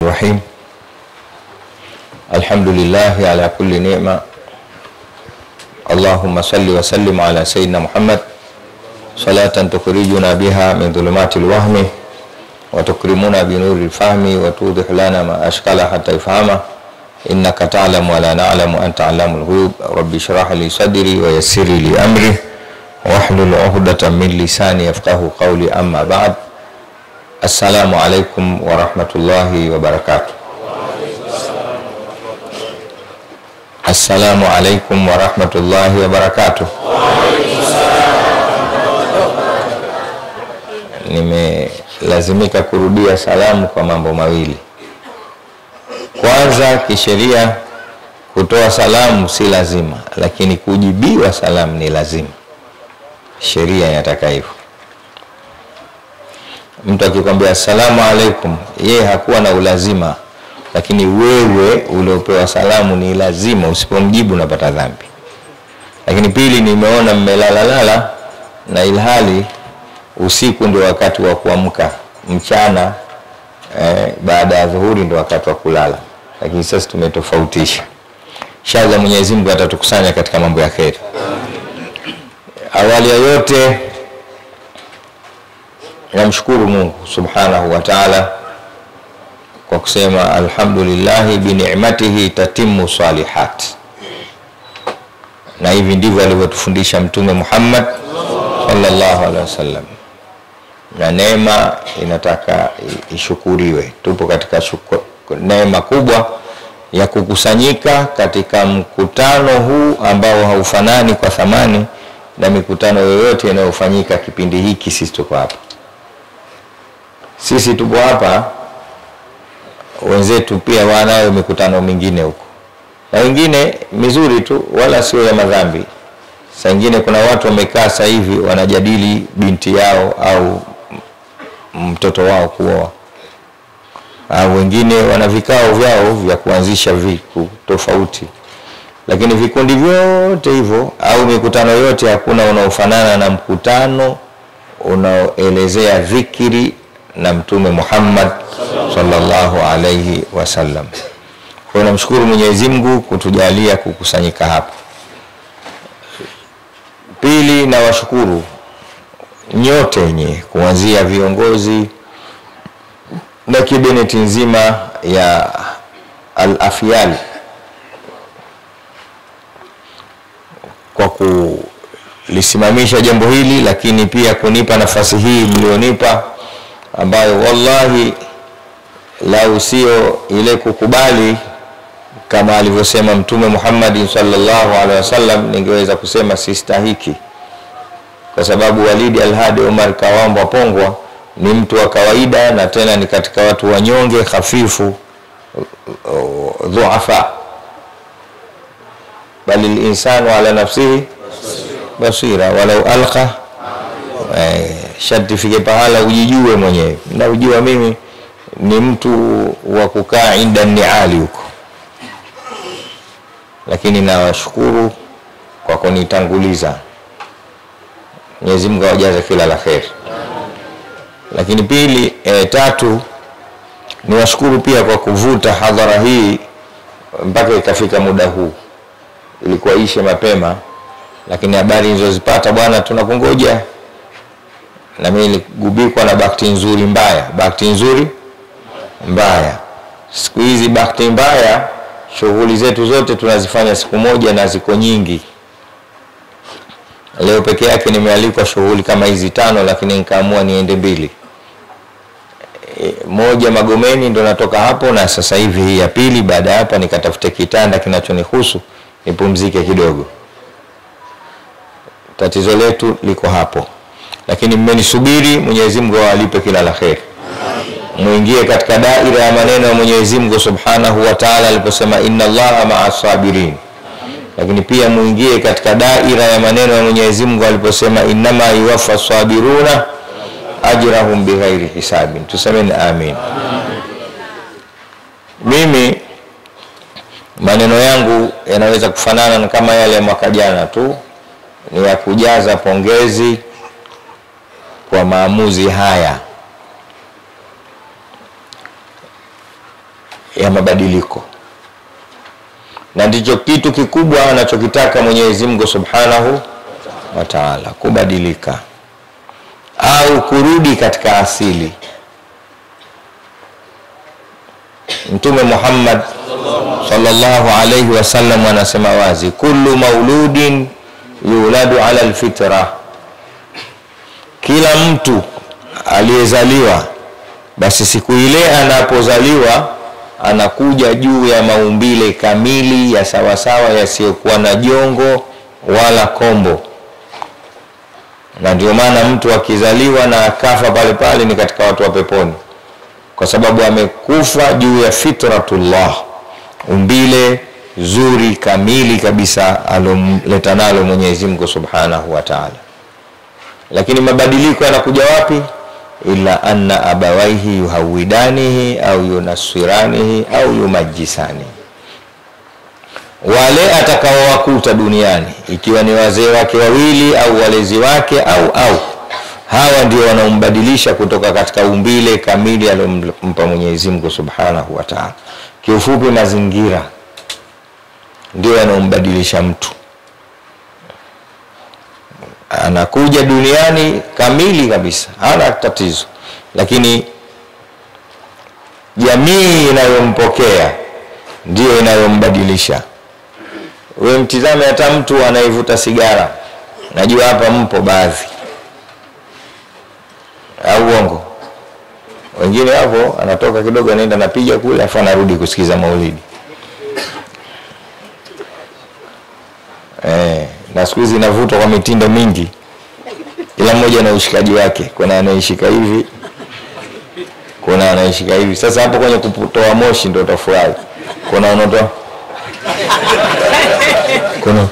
الرحيم الحمد لله على كل نعمة اللهم صل وسلم على سيدنا محمد صلاة تخرجنا بها من ظلمات الوهم وتكرمنا بنور الفهم وتوضح لنا ما أشكال حتى يفهمه إنك تعلم ولا نعلم أنت علام الغيوب رب اشرح لي صدري ويسر لي أمري واحلل عقدة من لساني يفقه قولي أما بعد السلام عليكم ورحمة الله وبركاته Assalamu alaikum warahmatullahi wabarakatuh. Nimelazimika kurudia salamu kwa mambo mawili. Kwanza, kisheria kutoa salamu si lazima, lakini kujibiwa salamu ni lazima. Sheria inataka hivyo. Mtu akikwambia assalamu alaikum, yeye hakuwa na ulazima lakini wewe uliopewa salamu ni lazima, usipomjibu unapata dhambi. Lakini pili, nimeona mmelalalala na ilhali usiku ndio wakati wa kuamka, mchana eh, baada ya dhuhuri ndio wakati wa kulala, lakini sasa tumetofautisha. Inshallah Mwenyezi Mungu atatukusanya katika mambo ya kheri. Awali ya yote namshukuru Mungu subhanahu wa taala kwa kusema alhamdulillahi binicmatihi tatimu salihat, na hivi ndivyo alivyotufundisha Mtume Muhammad sallallahu alaihi wasallam, na neema inataka ishukuriwe. Tupo katika shukur, neema kubwa ya kukusanyika katika mkutano huu ambao haufanani kwa thamani na mikutano yoyote inayofanyika kipindi hiki. Sisi tuko hapa, sisi tupo hapa wenzetu pia wanayo mikutano mingine huko na wengine mizuri tu, wala sio ya madhambi. Saa ingine kuna watu wamekaa sasa hivi wanajadili binti yao au mtoto wao kuoa, au wengine wana vikao vyao vya kuanzisha viku tofauti, lakini vikundi vyote hivyo au mikutano yote, hakuna unaofanana na mkutano unaoelezea dhikiri na Mtume Muhammad sallallahu alayhi wasallam. Kwa hiyo namshukuru Mwenyezi Mungu kutujalia kukusanyika hapa. Pili, na washukuru nyote wenye kuanzia viongozi na kibineti nzima ya Al-Afyal kwa kulisimamisha jambo hili, lakini pia kunipa nafasi hii mlionipa ambayo wallahi lau sio ile kukubali kama alivyosema Mtume Muhammad sallallahu alaihi wasallam, ningeweza kusema sistahiki, kwa sababu Walidi Alhadi Omar Kawambwa Pongwa ni mtu wa kawaida na tena ni katika watu wanyonge, hafifu, dhuafa, bali linsanu ala nafsihi basira walau alqa eh, sharti fike pahala ujijue mwenyewe. Na ujua mimi ni mtu wa kukaa inda niali huko, lakini nawashukuru kwa kunitanguliza. Mwenyezi Mungu awajaze kila la kheri. Lakini pili, e, tatu niwashukuru pia kwa kuvuta hadhara hii mpaka ikafika muda huu. Ilikuwa ishe mapema, lakini habari nilizozipata bwana, tunakungoja na mimi niligubikwa na bahati nzuri mbaya, bahati nzuri mbaya. Siku hizi bahati mbaya, shughuli zetu zote tunazifanya siku moja na ziko nyingi. Leo peke yake nimealikwa shughuli kama hizi tano, lakini nikaamua niende mbili. E, moja Magomeni ndo natoka hapo, na sasa hivi hii ya pili. Baada ya hapa nikatafute kitanda kinachonihusu nipumzike kidogo. Tatizo letu liko hapo lakini mmenisubiri. Mwenyezi Mungu awalipe kila la kheri, muingie katika daira ya maneno ya Mwenyezi Mungu Subhanahu wa Ta'ala aliposema inna Allaha ma'a sabirin, lakini pia muingie katika daira ya maneno ya Mwenyezi Mungu aliposema innama yuwaffa sabiruna ajrahum bighairi hisabin. Tusemeni amin. Mimi maneno yangu yanaweza kufanana kama yale ya mwaka jana tu, ni ya kujaza pongezi kwa maamuzi haya ya mabadiliko, na ndicho kitu kikubwa anachokitaka Mwenyezi Mungu Subhanahu wa Ta'ala, kubadilika au kurudi katika asili. Mtume Muhammad sallallahu alayhi wasallam anasema wazi, kullu mauludin yuladu ala alfitra, kila mtu aliyezaliwa basi siku ile anapozaliwa anakuja juu ya maumbile kamili ya sawasawa yasiyokuwa na jongo wala kombo, na ndio maana mtu akizaliwa na akafa pale pale ni katika watu wa peponi, kwa sababu amekufa juu ya fitratullah, umbile zuri kamili kabisa alomleta nalo Mwenyezi Mungu Subhanahu wa Ta'ala. Lakini mabadiliko yanakuja wapi? illa anna abawaihi yuhawidanihi au yunaswiranihi au yumajisani, wale atakaowakuta duniani, ikiwa ni wazee wake wawili au walezi wake au au hawa ndio wanaombadilisha kutoka katika umbile kamili aliyompa Mwenyezi Mungu Subhanahu wa Ta'ala. Kiufupi, mazingira ndio yanaombadilisha mtu anakuja duniani kamili kabisa, hana tatizo, lakini jamii inayompokea ndiyo inayombadilisha. We mtizame hata mtu anayevuta sigara, najua hapa mpo baadhi, au uongo? Wengine hapo anatoka kidogo, anaenda napiga kule, afu anarudi kusikiza maulidi eh na siku hizi inavutwa kwa mitindo mingi, kila mmoja na ushikaji wake. Kuna anayeshika hivi, kuna anayeshika hivi. Sasa hapo kwenye kutoa moshi ndio utafurahi. Kuna unaotoa kuna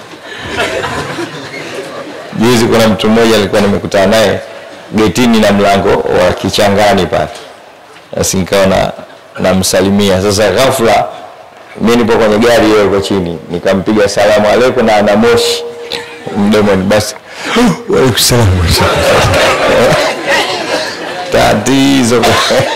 juzi, kuna mtu mmoja alikuwa nimekutana naye getini na mlango wa kichangani pale, basi nikawa na namsalimia. Sasa ghafla mimi nipo kwenye gari, yeye yuko chini, nikampiga salamu aleikum na ana moshi mdomoni basi, waalaikumsalam. Tatizo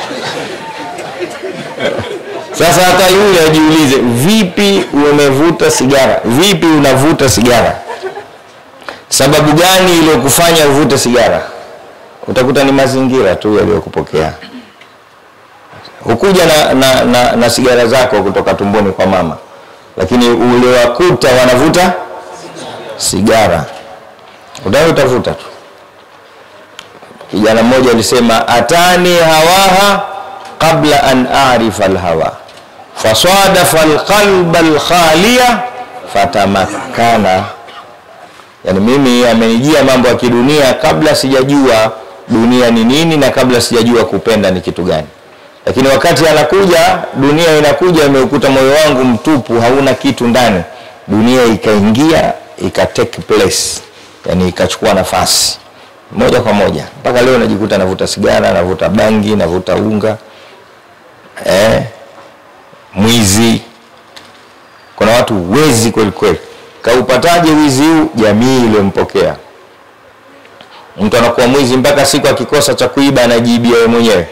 sasa, hata yule ajiulize, vipi umevuta sigara? Vipi unavuta sigara? Sababu gani iliyokufanya uvute sigara? Utakuta ni mazingira tu yaliyokupokea. Hukuja na, na, na, na sigara zako kutoka tumboni kwa mama, lakini uliwakuta wanavuta sigara utawe utavuta tu. Kijana mmoja alisema atani hawaha qabla an arifa alhawa fasadafa alqalba alkhaliya fatamakkana, yani mimi amenijia mambo ya kidunia kabla sijajua dunia ni nini na kabla sijajua kupenda ni kitu gani. Lakini wakati anakuja dunia inakuja, imeukuta moyo wangu mtupu, hauna kitu ndani, dunia ikaingia ika take place, yani ikachukua nafasi moja kwa moja. Mpaka leo najikuta navuta sigara, navuta bangi, navuta unga eh, mwizi. Kuna watu wezi kweli kweli. Kaupataje wizi huu? Jamii iliyompokea mtu anakuwa mwizi mpaka siku akikosa cha kuiba anajiibia yeye mwenyewe.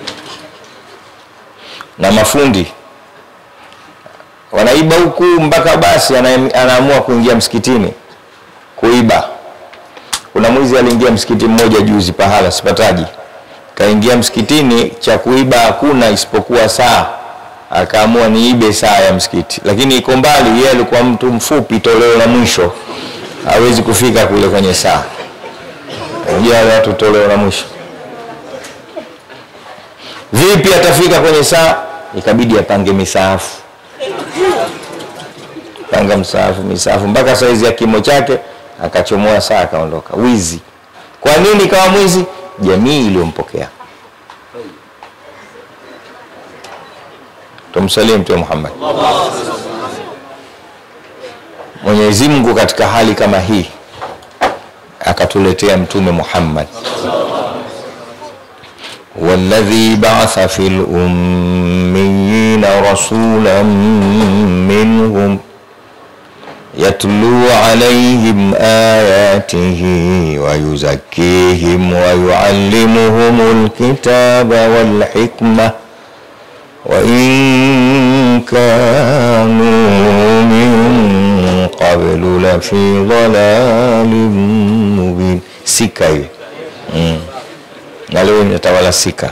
Na mafundi wanaiba huku mpaka basi ana, anaamua kuingia msikitini kuiba. Kuna mwizi aliingia msikiti mmoja juzi, pahala sipataji, kaingia msikitini, cha kuiba hakuna isipokuwa saa. Akaamua niibe saa ya msikiti, lakini iko mbali. Yeye alikuwa mtu mfupi, toleo la mwisho, hawezi kufika kule kwenye saa. Unajua watu toleo la mwisho, vipi atafika kwenye saa? Ikabidi apange misaafu panga msaafu misaafu mpaka saizi ya kimo chake, akachomoa saa akaondoka. Wizi. Kwa nini kawa mwizi? Jamii iliyompokea. Tumsalie Mtume Muhammad. Mwenyezi Mungu katika hali kama hii akatuletea Mtume Muhammad, walladhi ba'atha fil ummiyina rasulan minhum يتلو عليهم آياته ويزكيهم ويعلمهم الكتاب والحكمة وإن كانوا من قبل لفي ضلال مبين sika hiyo mm. na leo inatawala sika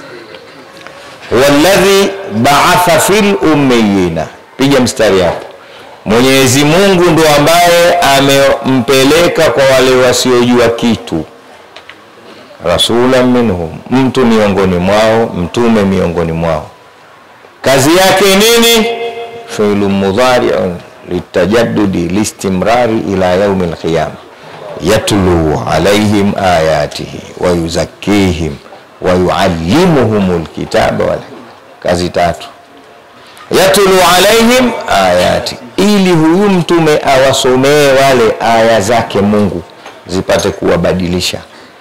walladhi baatha fil ummiyina piga mstari hapo mwenyezi mungu ndo ambaye amempeleka kwa wale wasiojua kitu rasulan minhum mtu miongoni mwao mtume miongoni mwao kazi yake nini filu mudhariun litajadudi listimrari ila yaumi lqiyama yatlu alaihim ayatihi wayuzakihim wayuallimuhum lkitaba wal kazi tatu yatlu alaihim ayati ili huyu mtume awasomee wale aya zake mungu zipate kuwabadilisha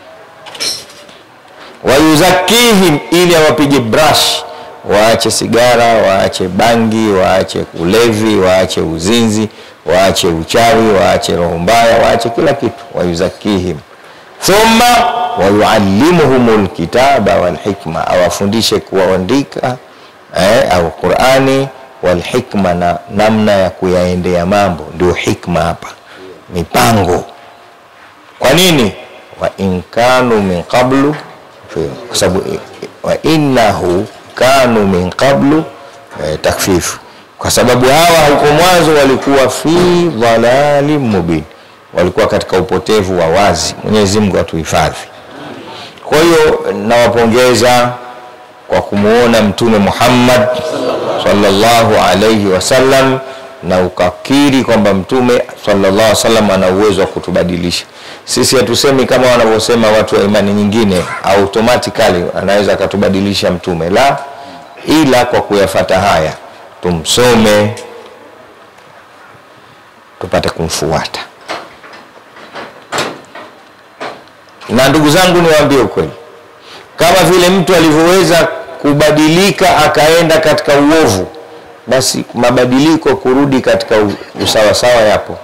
wayuzakihim ili awapige brush waache sigara waache bangi waache ulevi waache uzinzi waache uchawi waache roho mbaya waache kila kitu wayuzakihim thumma wayuallimuhum lkitaba walhikma awafundishe kuwaandika eh, au qurani walhikma na namna ya kuyaendea mambo ndio hikma hapa mipango kwa nini wa in kanu min qablu kwa sababu wa innahu kanu min qablu eh, takfifu kwa sababu hawa huko mwanzo walikuwa fi dhalalin mubin walikuwa katika upotevu wa wazi mwenyezi mungu atuhifadhi kwa hiyo nawapongeza kwa kumuona mtume muhammad sallallahu alaihi wasallam na ukakiri kwamba mtume sallallahu alaihi wasallam ana uwezo wa kutubadilisha sisi hatusemi kama wanavyosema watu wa imani nyingine automatically anaweza akatubadilisha mtume la ila kwa kuyafata haya tumsome tupate kumfuata na ndugu zangu niwaambie ukweli kama vile mtu alivyoweza kubadilika akaenda katika uovu basi mabadiliko kurudi katika usawasawa yapo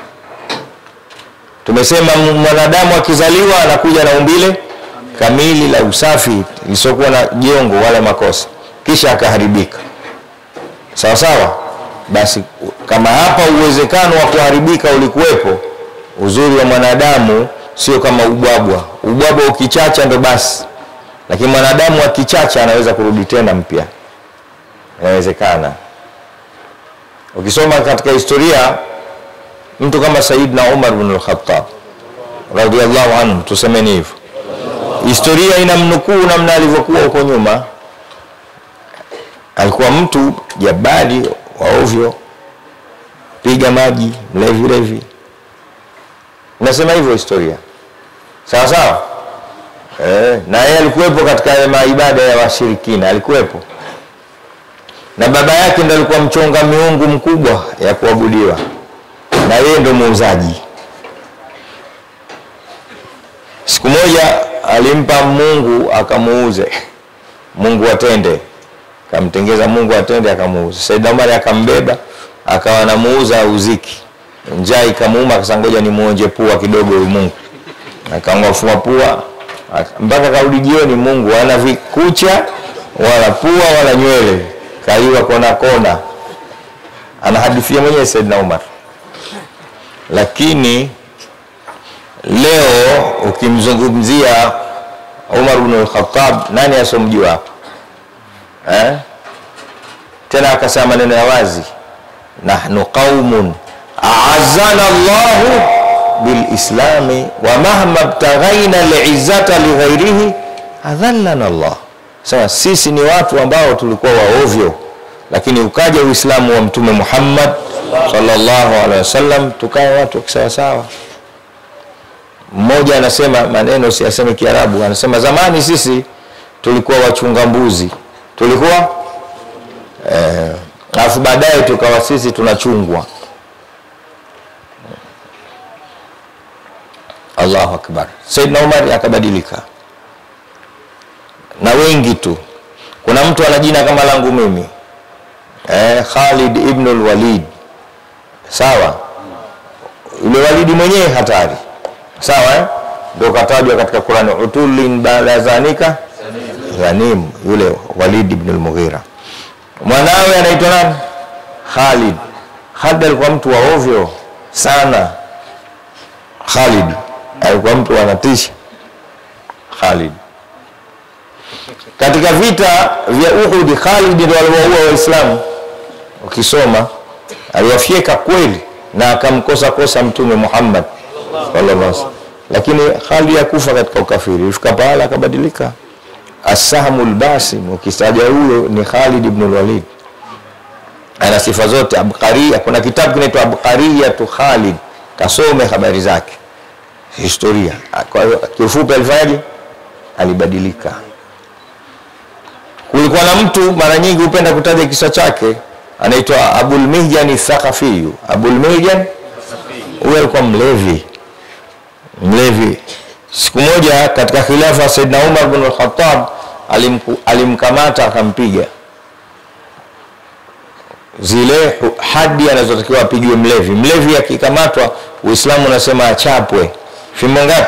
tumesema mwanadamu akizaliwa anakuja na umbile kamili la usafi lisiokuwa na jongo wala makosa kisha akaharibika sawa sawa basi kama hapa uwezekano wa kuharibika ulikuwepo uzuri wa mwanadamu sio kama ubwabwa ubwabwa ukichacha ndo basi lakini mwanadamu akichacha anaweza kurudi tena mpya inawezekana ukisoma katika historia mtu kama saidna umar bn lkhatab radiallahu anhu tusemeni hivyo historia ina mnukuu namna alivyokuwa huko nyuma alikuwa mtu jabali wa ovyo piga maji mlevilevi nasema hivyo historia sawa sawa e, na yeye alikuwepo katika maibada ya washirikina alikuwepo na baba yake ndo alikuwa mchonga miungu mkubwa ya kuabudiwa na yeye ndo muuzaji siku moja alimpa mungu akamuuze mungu atende akamtengeza mungu atende akamuuza saidna umari akambeba akawa anamuuza uziki njaa ikamuuma akasangoja ni muonje pua kidogo huyu mungu akamwafua pua mpaka karudi jioni mungu ana vikucha wala pua wala nywele kaiwa kona kona anahadithia mwenyewe saidna umar lakini leo ukimzungumzia umar bnu lkhatab nani asomjua hapa eh? tena akasema maneno ya wazi nahnu qaumun aazana llahu bilislami wa mahma btaghaina liizzata lighairihi adhallana llah sema sisi ni watu ambao tulikuwa waovyo lakini ukaja uislamu wa mtume muhammad sallallahu alaihi wasallam tukawa watu wakisawasawa mmoja anasema maneno siaseme kiarabu anasema zamani sisi tulikuwa wachunga mbuzi tulikuwa alafu eh, baadaye tukawa sisi tunachungwa allahu akbar saidna umar akabadilika na wengi tu kuna mtu ana jina kama langu mimi eh, khalid ibnu lwalid sawa yule walidi mwenyewe hatari sawa eh? ndio katajwa katika qurani utulin baada zanika dhanim yule walid ibn lmughira mwanawe anaitwa nani? Khalid. Khalid alikuwa mtu wa ovyo sana. Khalid alikuwa mtu anatisha. Khalid katika vita vya Uhud, Khalid ndio aliwaua Waislamu. Ukisoma aliwafyeka kweli na akamkosa kosa Mtume Muhammad sallallahu alaihi wasallam, lakini Khalid hakufa katika ukafiri, ilifika pahala akabadilika. Asahmul Basim, ukisaja huyo ni Khalid ibn Walid, ana sifa zote. Abqariya, kuna kitabu kinaitwa Abqariyatu Khalid, kasome habari zake, historia. Kwa hiyo kiufupi, alifanyaje? Alibadilika. Kulikuwa na mtu mara nyingi hupenda kutaja kisa chake, anaitwa Abul Mihjan Thaqafi. Abul Mihjan huyo alikuwa mlevi, mlevi. Siku moja katika khilafa ya Saidna Umar bin al-Khattab alimku- alimkamata akampiga zile hu- hadi anazotakiwa apigiwe mlevi. Mlevi akikamatwa, Uislamu unasema achapwe fimbo ngapi?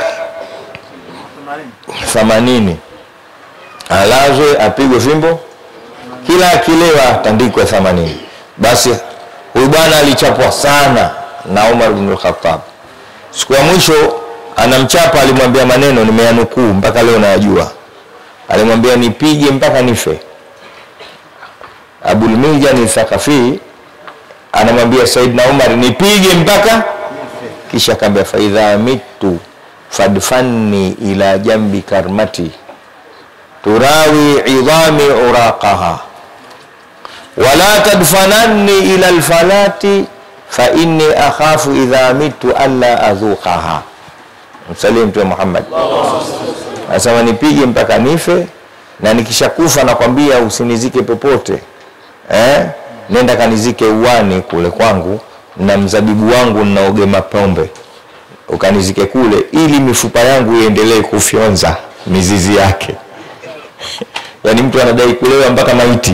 themanini alazwe apigwe fimbo kila akilewa tandikwe themanini. Basi huyu bwana alichapwa sana na Umar bin al-Khattab. Siku ya mwisho anamchapa, alimwambia maneno nimeyanukuu mpaka leo nayajua. Alimwambia nipige mpaka nife. Abul Mihjan Thaqafi anamwambia Saidna Umar nipige mpaka, kisha akaambia faidha mitu fadfanni ila jambi karmati turawi idhami uraqaha wala tadfananni ila alfalati fa inni akhafu idha mitu alla adhuqaha. Msalie Mtume Muhammad anasema nipige mpaka nife, na nikishakufa nakwambia usinizike popote eh? Nenda kanizike uwani kule kwangu na mzabibu wangu ninaogema pombe, ukanizike kule, ili mifupa yangu iendelee kufyonza mizizi yake. Yaani mtu anadai kulewa mpaka maiti.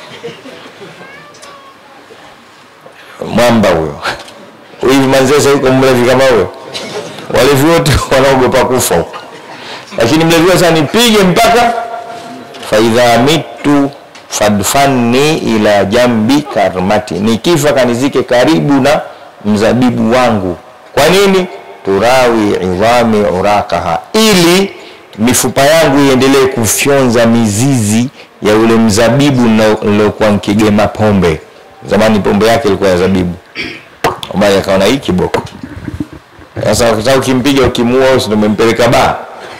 Mwamba huyo hivi Manzese yuko mlevi kama huyo? Walevi wote wanaogopa kufa huko, lakini mlevi huyo sasa nipige mpaka faidha mitu fadfanni ila jambi karmati, nikifa kanizike karibu na mzabibu wangu. Kwa nini? turawi idhami uraqaha, ili mifupa yangu iendelee kufyonza mizizi ya ule mzabibu nilokuwa nikigema pombe. Zamani pombe yake ilikuwa ya zabibu. Omari akaona hii kiboko. Sasa ukitaka ukimpiga ukimuua, si ndio umempeleka baa?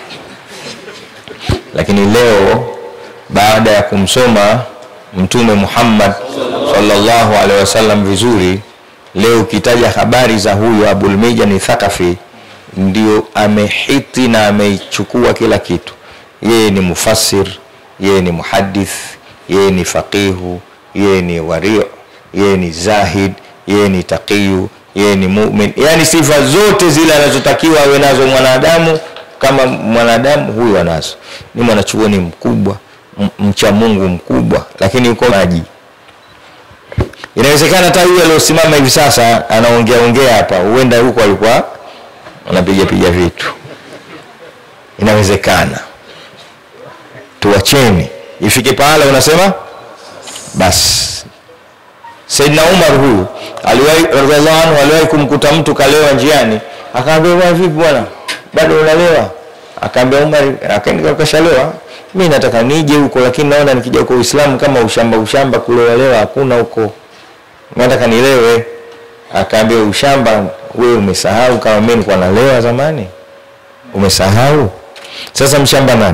Lakini leo baada ya kumsoma Mtume Muhammad sallallahu alaihi wasallam vizuri, leo ukitaja habari za huyu Abul Mihjan Thaqafi, ndio amehiti na ameichukua kila kitu. Yeye ni mufassir, yeye ni muhadith, yeye ni faqihu, yeye ni wari, yeye ni zahid, yeye ni taqiyu, yeye ni mu'min, yani sifa zote zile anazotakiwa awe nazo mwanadamu kama mwanadamu huyu anazo. Ni mwanachuoni mkubwa, m- mcha Mungu mkubwa, lakini yuko maji. Inawezekana hata huyu aliosimama hivi sasa anaongea ongea hapa, huenda huko alikuwa anapiga piga vitu. Inawezekana. Tuwacheni ifike pahala unasema basi. Saidna Umar huyu aliwahi radhiallahu anhu aliwahi kumkuta mtu kalewa njiani, akaambia bwana, vipi bwana, bado unalewa? Akaambia Umar, akaenda kashalewa, mimi nataka nije huko, lakini naona nikija kwa Uislamu kama ushamba ushamba, kulewalewa hakuna huko, nataka nilewe. Akaambia ushamba, wewe umesahau kama mimi nilikuwa nalewa zamani? Umesahau? Sasa mshamba nani?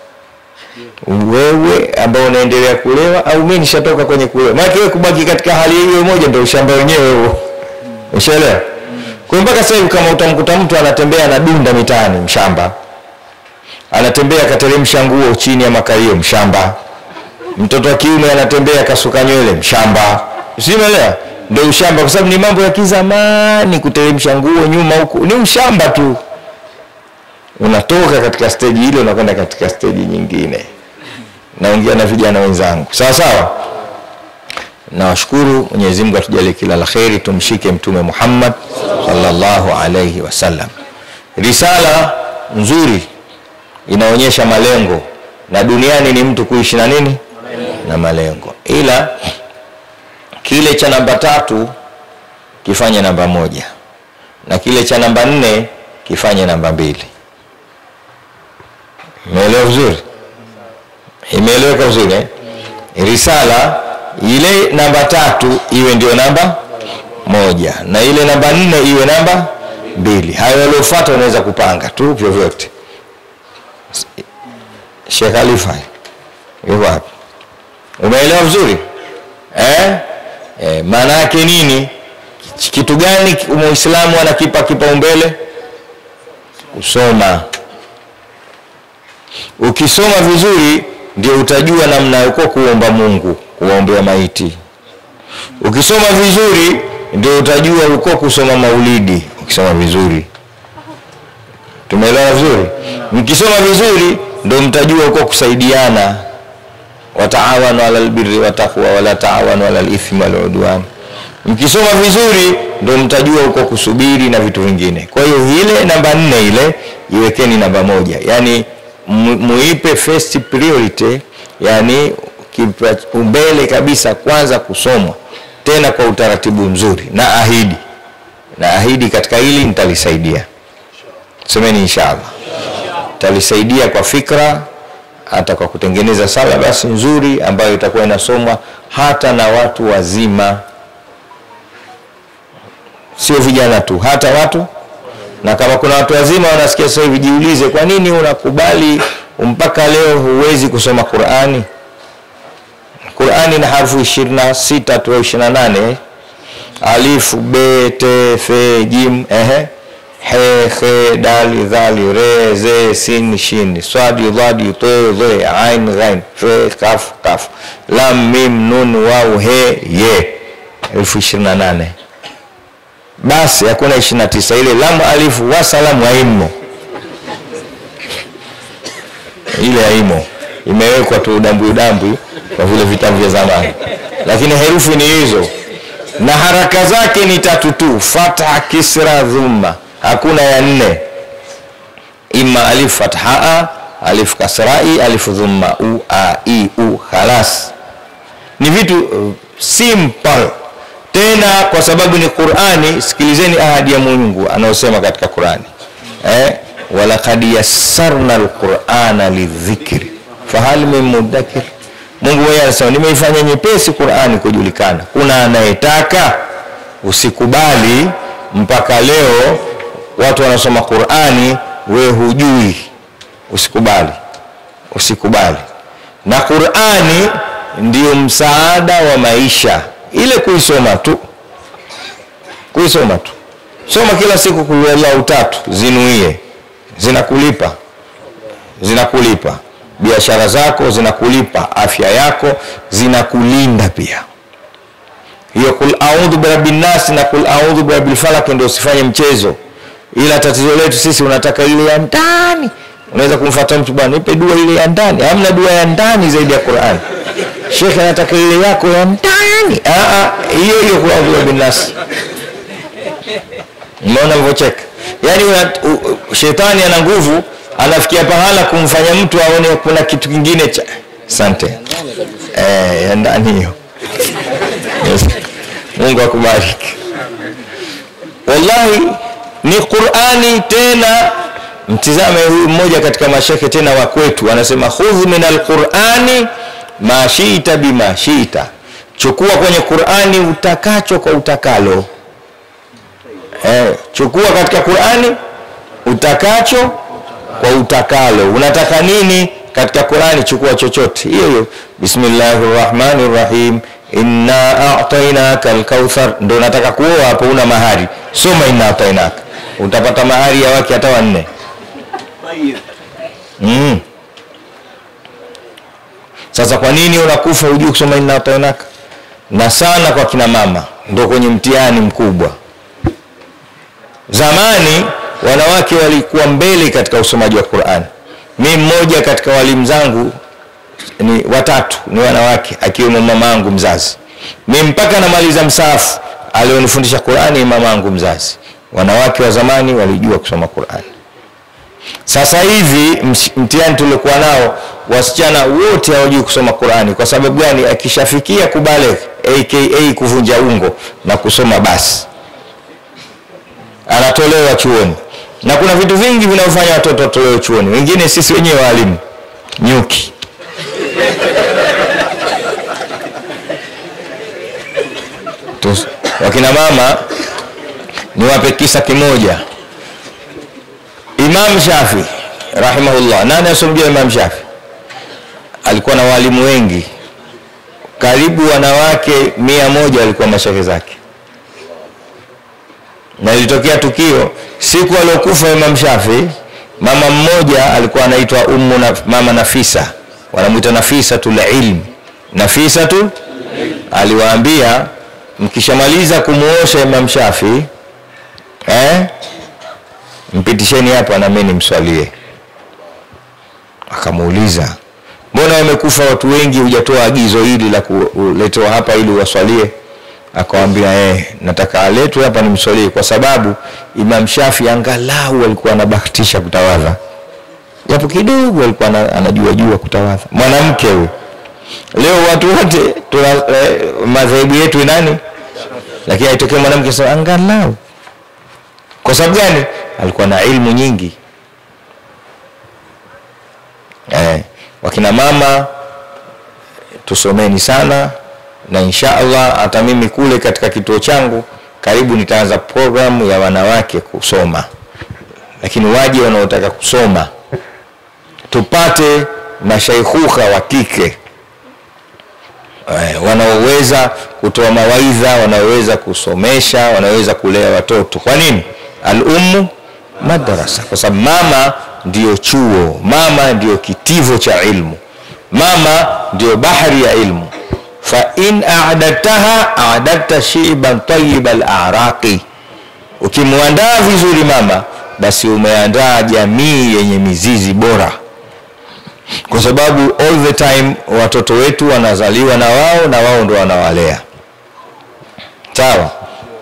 wewe ambao unaendelea kulewa au mimi nishatoka kwenye kulewa? Maana wewe kubaki katika hali hiyo moja ndio ushamba wenyewe huo. Ushaelewa? Kwa hiyo mpaka sasa hivi kama utamkuta mtu anatembea anadunda mitaani, mshamba. Anatembea kateremsha nguo chini ya makalio, mshamba. Mtoto wa kiume anatembea kasuka nywele, mshamba. Usielewa? Ndio ushamba kwa sababu ni mambo ya kizamani, kuteremsha nguo nyuma huku. Ni ushamba tu. Unatoka katika steji ile unakwenda katika steji nyingine naongea na vijana wenzangu sawa sawa. Nawashukuru, Mwenyezi Mungu atujalie kila la kheri, tumshike Mtume Muhammad sallallahu alayhi wasallam. Risala nzuri inaonyesha malengo, na duniani ni mtu kuishi na nini na malengo. ila kile cha namba tatu kifanye namba moja na kile cha namba nne kifanye namba mbili. Imeelewa vizuri? Imeeleweka vizuri eh? Risala ile namba tatu iwe ndio namba moja na ile namba nne iwe namba mbili. Hayo yaliyofuata unaweza kupanga tu vyovyote. Sheikh Khalifa yuko wapi? Umeelewa vizuri eh? Eh, maana yake nini? Kitu gani muislamu anakipa kipaumbele? Kusoma. Ukisoma vizuri ndio utajua namna uko kuomba Mungu, kuwaombea maiti. Ukisoma vizuri ndio utajua uko kusoma maulidi, ukisoma vizuri. Tumeelewana vizuri? Mkisoma vizuri ndio mtajua uko kusaidiana, wataawanu ala albirri wataqwa wala taawanu ala alithmi wal udwan. Mkisoma vizuri ndio mtajua uko kusubiri na vitu vingine. Kwa hiyo ile namba nne ile iwekeni namba moja, yaani mu- muipe first priority, yani kipaumbele kabisa kwanza kusomwa, tena kwa utaratibu mzuri, na ahidi na ahidi katika hili nitalisaidia. Semeni inshallah, talisaidia kwa fikra, hata kwa kutengeneza salabasi nzuri ambayo itakuwa inasomwa hata na watu wazima, sio vijana tu, hata watu na kama kuna watu wazima wanasikia sasa hivi, jiulize, kwa nini unakubali mpaka leo huwezi kusoma Qurani? Qurani na harfu ishirini na sita tu au ishirini na nane alifu be te fe jim ehe he he dali dhali re ze sin shin swadi dhadi to dhe ain ghain fe kaf kaf lam mim nun waw he ye elfu ishirini na nane basi hakuna ishirini na tisa ile lamu alifu wasalamu haimo ile haimo imewekwa tu udambwi udambwi kwa vile vitabu vya zamani lakini herufi ni hizo na haraka zake ni tatu tu fatha kisra dhumma hakuna ya nne ima alif fathaa alif kasrai alif dhumma u a i u khalas ni vitu uh, simple tena kwa sababu ni Qur'ani. Sikilizeni ahadi ya Mungu anayosema katika Qur'ani eh, walaqad yassarna alqur'ana lidhikri fahal min mudakkir. Mungu mwenyewe anasema nimeifanya nyepesi Qur'ani kujulikana. Kuna anayetaka? Usikubali mpaka leo watu wanasoma Qur'ani, we hujui. Usikubali, usikubali. Na Qur'ani ndio msaada wa maisha ile kuisoma tu, kuisoma tu, soma kila siku kulialau tatu, zinuie, zinakulipa, zinakulipa biashara zako, zinakulipa afya yako, zinakulinda pia. Hiyo kul audhu birabbin nas na kul audhu birabbil falaq ndio usifanye mchezo, ila tatizo letu sisi unataka ile ya ndani. Unaweza kumfuata mtu bwana, nipe dua ile ya ndani. Hamna dua ya ndani zaidi ya Qur'an. Shekhe anataka ile yako ya ndani. Ah ah, hiyo hiyo kul audhu birabbin nas. Umeona mvocheka? Yaani una- u- u- shetani ana nguvu, anafikia pahala kumfanya mtu aone kuna kitu kingine cha asante. Eh, ya ndani hiyo. Yes. Mungu akubariki. Wallahi ni Qur'ani tena. Mtizame huyu mmoja katika mashekhe tena wa kwetu anasema khudh min alqur'ani ma shi'ta bima shi'ta, chukua kwenye Qur'ani utakacho kwa utakalo. Eh, chukua katika Qur'ani utakacho kwa utakalo. Unataka nini katika Qur'ani? Chukua chochote. Hiyo hiyo, bismillahir rahmanir rahim, inna a'tainaka al-kauthar. Ndio unataka kuoa hapo, una mahari, soma inna a'tainaka, utapata mahari ya wake hata wanne. Mm. Sasa kwa nini unakufa hujui kusoma inna a'tainaka? Na sana kwa kina mama ndio kwenye mtihani mkubwa. Zamani wanawake walikuwa mbele katika usomaji wa Qur'an. Mi mmoja katika walimu zangu ni watatu ni wanawake, akiwemo mamangu mzazi. Mi mpaka namaliza msaafu alionifundisha Qur'ani ni mamangu mzazi. Wanawake wa zamani walijua kusoma Qur'an. Sasa hivi msh- mtihani tuliokuwa nao wasichana wote hawajui kusoma Qurani. Kwa sababu gani? Akishafikia kubaligh aka kuvunja ungo na kusoma basi anatolewa chuoni, na kuna vitu vingi vinavyofanya watoto watolewe chuoni. Wengine sisi wenyewe walimu, nyuki Tus, wakina mama niwape kisa kimoja. Imam Shafi rahimahullah, nani asomjua Imam Shafi? Alikuwa na walimu wengi, karibu wanawake mia moja walikuwa mashehe zake, na ilitokea tukio siku aliokufa Imam Shafi, mama mmoja alikuwa anaitwa Ummu na, mama Nafisa, wanamwita Nafisatul ilm. Nafisatu aliwaambia mkishamaliza kumuosha Imam Shafi eh, mpitisheni hapa na mimi nimswalie. Akamuuliza, mbona wamekufa watu wengi, hujatoa agizo hili la kuletewa hapa ili waswalie? Akawambia eh, nataka aletwe hapa nimswalie, kwa sababu Imam Shafi angalau alikuwa anabahatisha kutawadha, japo kidogo alikuwa anajua jua kutawadha. Mwanamke huyo. Leo watu wote tuna eh, madhehebu yetu nani, lakini aitokea mwanamke sasa, angalau. Kwa sababu gani? Alikuwa na ilmu nyingi. Eh, wakina mama tusomeni sana, na insha Allah hata mimi kule katika kituo changu karibu nitaanza programu ya wanawake kusoma, lakini waje wanaotaka kusoma, tupate mashaikhuka wa kike wanaoweza kutoa mawaidha, wanaoweza kusomesha, wanaoweza kulea watoto. Kwa nini? Al-ummu madrasa, kwa sababu mama ndiyo chuo, mama ndiyo kitivo cha ilmu, mama ndiyo bahari ya ilmu. Fa in a'dadtaha a'dadta shiban tayyiba al-a'raqi, ukimwandaa vizuri mama, basi umeandaa jamii yenye mizizi bora kwa sababu all the time watoto wetu wanazaliwa na wao na wao ndo wanawalea. Sawa,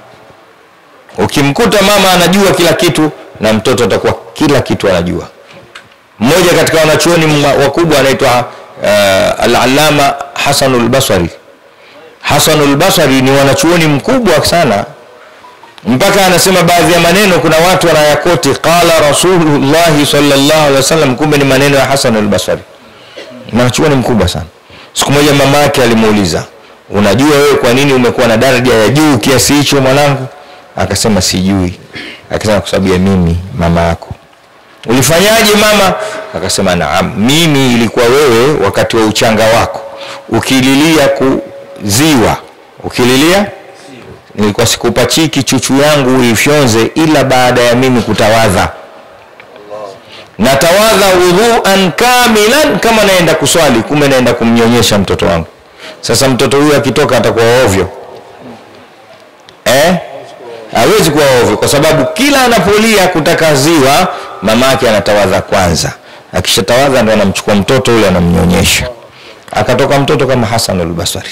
ukimkuta mama anajua kila kitu na mtoto atakuwa kila kitu anajua. Mmoja katika wanachuoni wakubwa anaitwa uh, al-Allama Hasanul Basri. Hasanul Basri ni wanachuoni mkubwa sana mpaka anasema baadhi ya maneno kuna watu wanayakoti qala Rasulullah sallallahu alaihi wasallam, kumbe ni maneno ya Hasan al-Basri. Mwanachuoni mkubwa sana. Siku moja mama yake alimuuliza, unajua wewe kwa nini umekuwa na daraja ya juu kiasi hicho mwanangu? Akasema sijui. Akasema kwa sababu ya mimi mama yako. Ulifanyaje mama? Akasema naam, mimi ilikuwa wewe wakati wa uchanga wako ukililia kuziwa, ukililia nilikuwa sikupachiki chuchu yangu uifyonze ila baada ya mimi kutawadha. Natawadha wudhuan kamilan, kama naenda kuswali, kumbe naenda kumnyonyesha mtoto wangu. Sasa mtoto huyu akitoka atakuwa ovyo eh? Hawezi kuwa ovyo, kwa sababu kila anapolia kutaka ziwa, mama yake anatawadha kwanza. Akishatawadha ndo anamchukua mtoto yule anamnyonyesha, akatoka mtoto kama Hasan al-Basri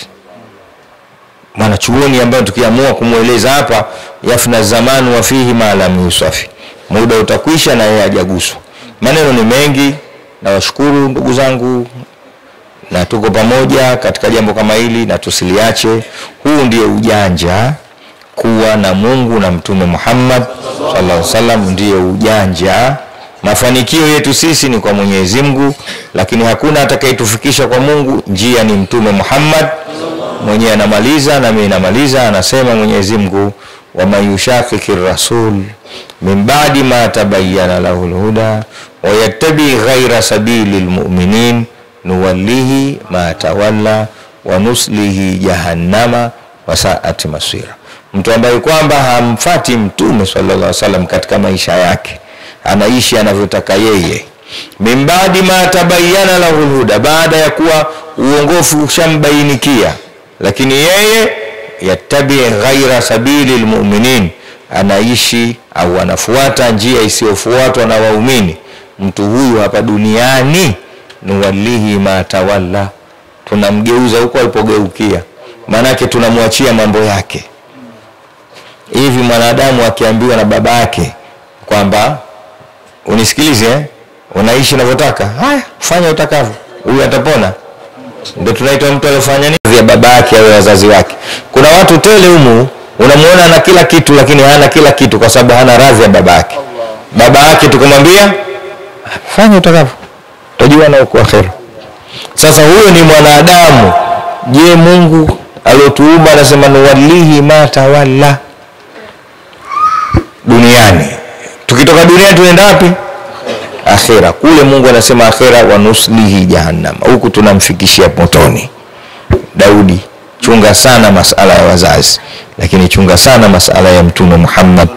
mwanachuoni ambayo tukiamua kumweleza hapa, yafna zamanu wa fihi ma lam yusafi, muda utakwisha na yeye hajaguswa. Maneno ni mengi, nawashukuru ndugu zangu, na tuko pamoja katika jambo kama hili na tusiliache. Huu ndio ujanja, kuwa na Mungu na Mtume Muhammad sallallahu alaihi wasallam ndio ujanja. Mafanikio yetu sisi ni kwa Mwenyezi Mungu, lakini hakuna atakayetufikisha kwa Mungu. Njia ni Mtume Muhammad mwenyewe anamaliza na mimi namaliza, anasema Mwenyezi Mungu, waman yushakiki rasul min ba'di ma tabayyana lahu lhuda wa yattabi ghaira sabili lmuminin nuwallihi ma tawalla wa nuslihi jahannama wa saat masira. Mtu ambaye kwamba hamfati Mtume sallallahu alaihi wasallam katika maisha yake, anaishi anavyotaka yeye, min ba'di ma tabayyana lahu lhuda, baada ya kuwa uongofu ushambainikia lakini yeye yattabi ghaira sabili lmuminin, anaishi au anafuata njia isiyofuatwa na waumini. Mtu huyu hapa duniani nuwallihi ma tawalla, tunamgeuza huko alipogeukia, maanake tunamwachia mambo yake. Hivi mwanadamu akiambiwa na baba yake kwamba unisikilize, eh? unaishi unavyotaka, haya fanya utakavyo, huyu atapona? Ndio tunaitwa mtu aliyofanya nini ya baba yake au wazazi wake. Kuna watu tele humu unamuona ana kila kitu, lakini hana kila kitu kwa sababu hana radhi ya baba yake. Baba yake tukamwambia fanya utakavyo, utajua na uko akhera. Sasa huyo ni mwanadamu. Je, Mungu aliotuumba anasema nuwallihi ma tawalla duniani. Tukitoka duniani tunaenda wapi? Akhera. Kule Mungu anasema akhera, wa nuslihi jahannam, huku tunamfikishia motoni. Daudi, chunga sana masala ya wazazi, lakini chunga sana masala ya Mtume Muhammad.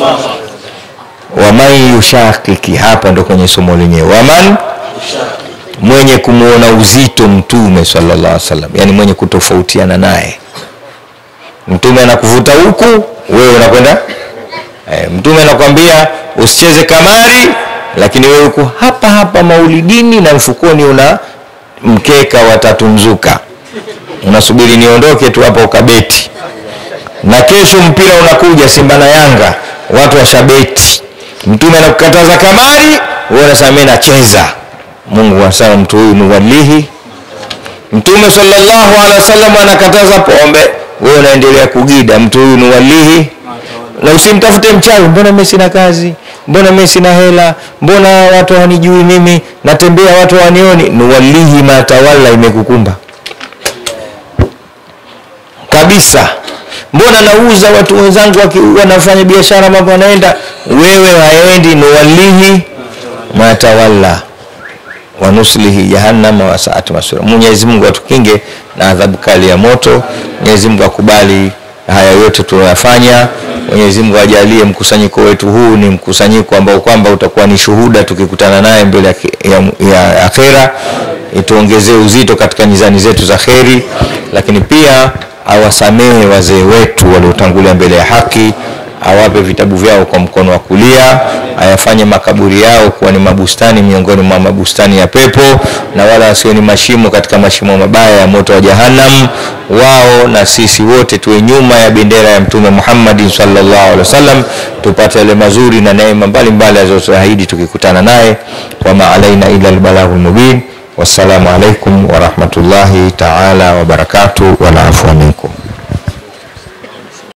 Waman yushakiki, hapa ndo kwenye somo lenyewe. Waman mwenye kumwona uzito Mtume sallallahu alaihi wasallam, yani mwenye kutofautiana naye. Mtume anakuvuta huku, wewe unakwenda e, Mtume anakwambia usicheze kamari, lakini wewe uko hapa hapa maulidini na mfukoni una mkeka wa tatu mzuka, unasubiri niondoke tu hapa ukabeti, na kesho mpira unakuja Simba na Yanga, watu washabeti. Mtume anakukataza kamari, wewe unasema mimi nacheza. Mungu anasema mtu huyu nuwalihi. Mtume sallallahu alaihi wasallam anakataza pombe, wewe unaendelea kugida. Mtu huyu nuwalihi, na usimtafute mchawi. Mbona mimi sina kazi? Mbona mimi sina hela? Mbona watu hawanijui mimi? Natembea watu hawanioni. Nuwalihi ma tawalla, imekukumba kabisa. Mbona nauza watu wenzangu waki- wanafanya biashara, mambo yanaenda, wewe haendi. Nuwalihi ma tawalla wa nuslihi jahannama wa saat masira. Mwenyezi Mungu atukinge na adhabu kali ya moto. Mwenyezi Mungu akubali haya yote tunayofanya. Mwenyezi Mungu ajalie mkusanyiko wetu huu ni mkusanyiko ambao kwamba utakuwa ni shuhuda tukikutana naye mbele ya, ya, ya akhera, ituongezee uzito katika mizani zetu za kheri, lakini pia awasamehe wazee wetu waliotangulia mbele ya haki awape vitabu vyao kwa mkono wa kulia, ayafanye makaburi yao kuwa ni mabustani miongoni mwa mabustani ya pepo, na wala wasio ni mashimo katika mashimo mabaya ya moto wa Jahannam. Wao na sisi wote tuwe nyuma ya bendera ya Mtume Muhammad sallallahu alaihi wasallam, tupate yale mazuri na neema mbalimbali alizotuahidi tukikutana naye. Wama alaina ila albalaghul mubin. Wassalamu alaikum warahmatullahi taala wabarakatuh, wala afwa minkum.